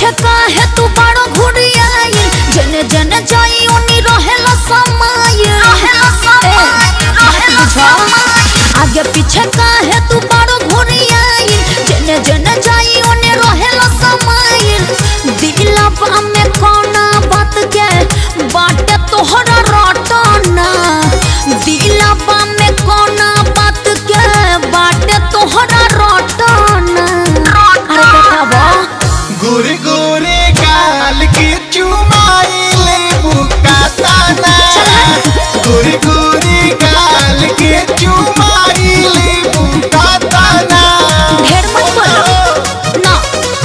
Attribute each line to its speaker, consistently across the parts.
Speaker 1: पीछे काहे तू बड़ो घुरियाई जने जने जाई उनी रहेला समय रहेला समय रहेला समय आगे पीछे काहे तू बड़ो घुरियाई जने जने जाई उनी रहेला समय दिलवा में कोना बात के बाटे तोहरा रटना दिलवा में कोना बात के बाटे तोहरा रटना अरे बतावा
Speaker 2: गोरे गोरे गाल के चुमाइले बुकाताना गोरे गोरे गाल के चुमाइले बुकाताना
Speaker 1: ढेर मत बोलो ना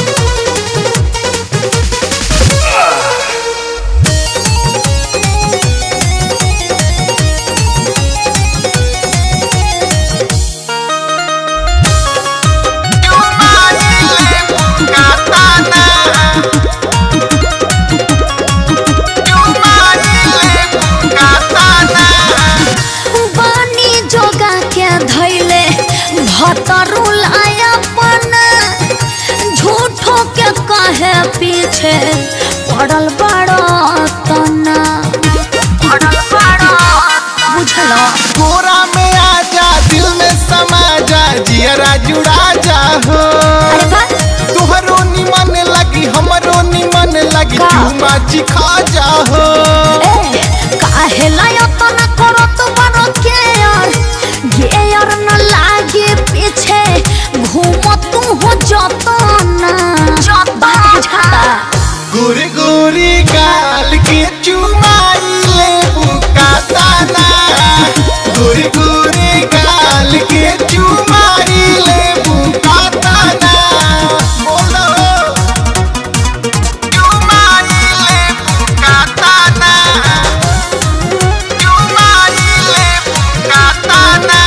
Speaker 2: चुमाइले बुकाताना चुमाइले बुकाताना
Speaker 1: बानी जोगा के धैले भतरुल अपन झूठो के कहे पीछे पड़ल बड़ा तना पड़ल बड़ा बुझला
Speaker 2: कोरा में आजा दिल में समा जा जियरा जुड़ा जा हो
Speaker 1: अरे बा
Speaker 2: तुहरो निमन लगी हमरो निमन लगी
Speaker 1: का?
Speaker 2: चुमा चिखा जा हो
Speaker 1: ए काहे लायतना करत बड़ के यार ये यार न लागे पीछे घूम तू हो जतना बात बुझाता
Speaker 2: गोरे गोरे गाल के चुमाइले बुकाताना गोरे गोरे गाल के चुमाइले बुकाताना बोलो चुमाइले बुकाताना चुमाइले बुकाताना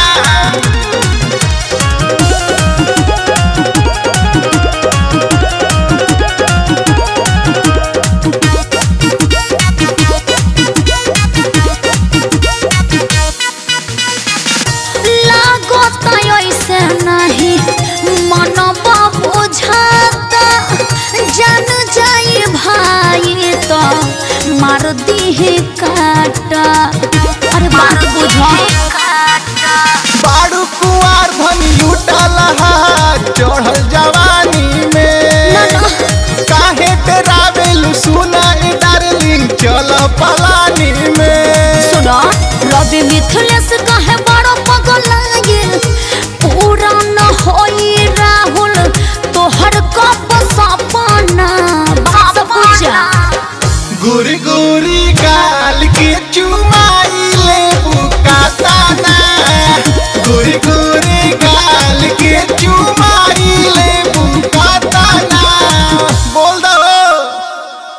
Speaker 1: लागत ऐसे नहीं मन बुझाता जान जाई भाई तो मार दी काटा अरे बात बुझा
Speaker 2: बाड़ू कुआर धन लूटल हा चढ़ल जवानी में
Speaker 1: ना, ना।
Speaker 2: काहे डरावेलु सुना ए डार्लिंग चल पलानी में
Speaker 1: सुनो रवि मिथिलेश का